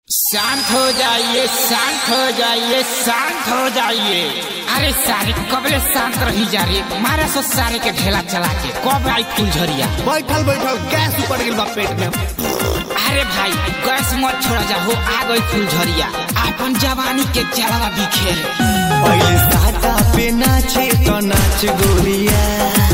शांत हो जाइए शांत हो जाइए शांत हो जाइए अरे सारे कबले शांत रही जा रही मारा सो सारे के ढेला चला के कब आई फुलझरिया बैठल बैठल गैस ऊपर गिर बा पेट में अरे भाई गैस मत छोड़ा जाओ आ गई फुलझरिया अपन जवानी के जलवा बिखेर पहले साटा पे नाचे तो नाच गोरिया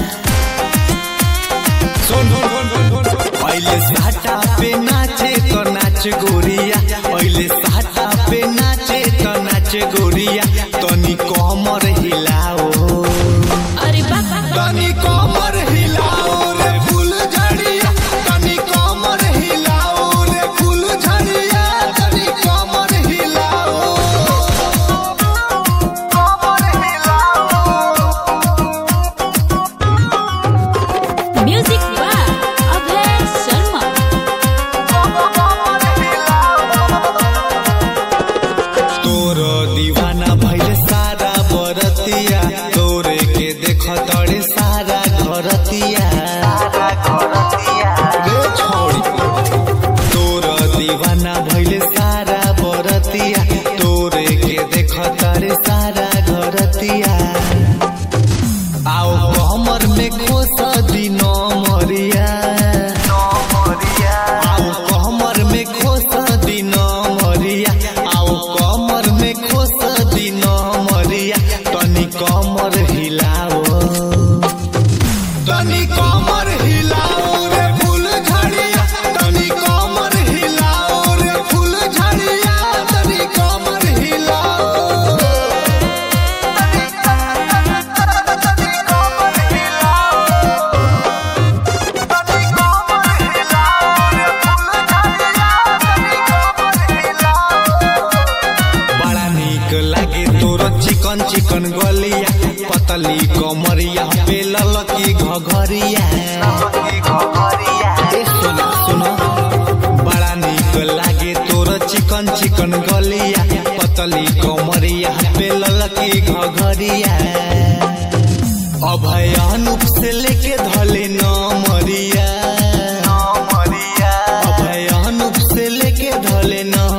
सुन पहले साटा पे नाचे तो नाच गोरिया पहले साटा पे नाचे तो नाच गोरिया तनी कमर हिलाओ अरे बाबा तनी कमर हिलाओ रे फूल झड़िया तनी कमर हिलाओ रे फूल झड़िया तनी कमर हिलाओ म्यूजिक बाय अभय शर्मा तोर दीवाना भइल सारा बरतिया तोरे के देख तड़े सारा घरतिया रे छोड़ी तोर दीवाना भइल सारा बरतिया तोरे के देख तड़े सारा घरतिया आओ कमर में खोस दिनो मरिया आओ कमर में खोस दिनो मरिया आओ कमर में खोस दिनो मरिया तनी कमर हिलाओ तनी कमर हिलाओ रे फूल झड़िया तनी कमर हिलाओ रे फूल झड़िया तनी कमर हिलाओ बड़ा निक लागे तोर चिकन चिकन गलिया पतली कमरिया पे ललकी घघरिया ए सुनो सुनो बड़ा निक लागे तोर चिकन चिकन गलिया पतली कमरिया पे ललकी घघरिया अभय अनूप से लेके धले न मरिया अभय अनूप से लेके धले न